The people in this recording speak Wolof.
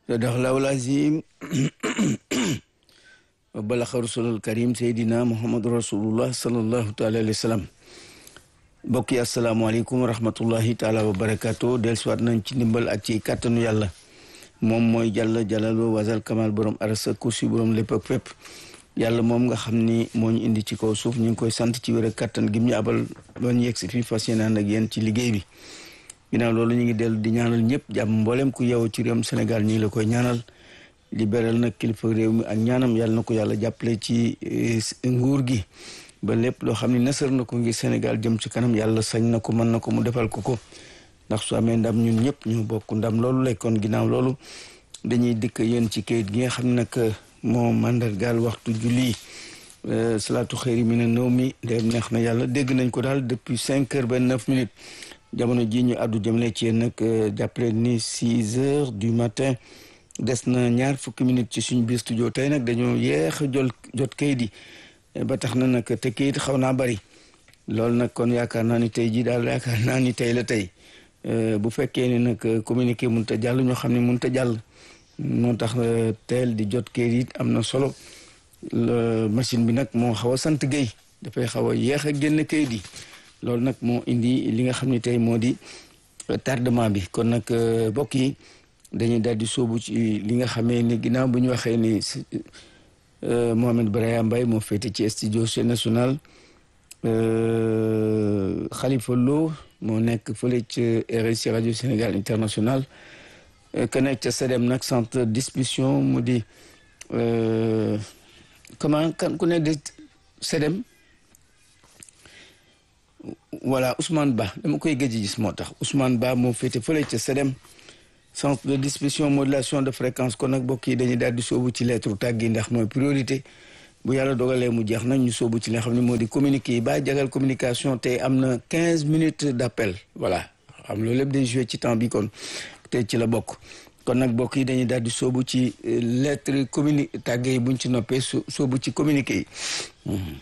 sadaqallahu al-azim wa balaxa rasulul karim seydina muhammadu rasulullah sallallahu taala alayhi wa sallam mbokk yi asalaamaaleykum wa rahmatullahi taala wa barakaatu dellusiwaat nañ ci ndimbal ak ci kàttanu yàlla moom mooy jàll jàllaloo wasal kamal borom arasa kursi borom lépp ak fépp yàlla moom nga xam ni moo ñu indi ci kaw suuf ñu ngi koy sant ci wér ak kàttan gi ñu abal ba ñu yegg si fii fas yéene ànd ak yéen ci liggéey bi ginnaaw loolu ñu ngi dellu di ñaanal ñëpp jàmm mboolem ku yeewoo ci réewum Sénégal ñu ngi la koy ñaanal di beral nag kilifa réew mi ak ñaanam yàlla na ko yàlla jàppale ci nguur gi ba lépp loo xam ne nasar na ko ngir Sénégal jëm ci kanam yàlla sañ na ko mën na ko mu defal ko ko ndax su amee ndam ñun ñëpp ñu bokk ndam loolu lay kon ginnaaw loolu dañuy dikk yéen ci kayit gi nga xam ne nag moo mandargaal waxtu julli salaatu xëyri mi ne nëw mi dem neex na yàlla dégg nañ ko daal depuis cinq heures ba neuf minutes jamono ji ñu àddu jëmale ci yéen nag jàppale ni six heures du matin des na ñaar fukki minutes ci suñu biir studio tey nag dañoo yeex a jol jot kayit yi ba tax na nag te kayit xaw naa bari loolu nag kon yaakaar naa ni tey jii daal yaakaar naa ni tey la tey bu fekkee ni nag communiqué mënut a jàll ñoo xam ne mënut a jàll moo tax teel di jot kayit yi am na solo machine bi nag moo xaw a sant Guèye dafay xaw a yeex a génn kayit yi loolu nag moo indi li nga xam ne tey moo di tardement bi kon nag mbokk yi dañuy daal di sóobu ci li nga xamee ni ginnaaw bu ñu waxee ni Mohamed Braya Mbaye moo féete ci studio national Khalifa Lo moo nekk fële ci RSI rajo Sénégal international que nekk ca SEDEM nag centre distribution mu di comment kan ku ne de SEDEM voilà Ousmane Ba dama koy gëj gis moo tax Ousmane Ba moo féete fële ca SEDEM centre de distribution modulation de fréquence kon nag bokk yi dañuy daal di sóobu ci lettre tàgg yi ndax mooy priorité bu yàlla dogalee mu jeex nag ñu sóobu ci li nga xam ne moo di communiqué yi ba jagal communication tey am na quinze minutes d' appel voilà xam loolu lépp day joué ci temps bi kon tey ci la bokk kon nag bokk yi dañuy daal di sóobu ci lettre communi tàgge yi buñ ci noppee sóobu ci communiqué yi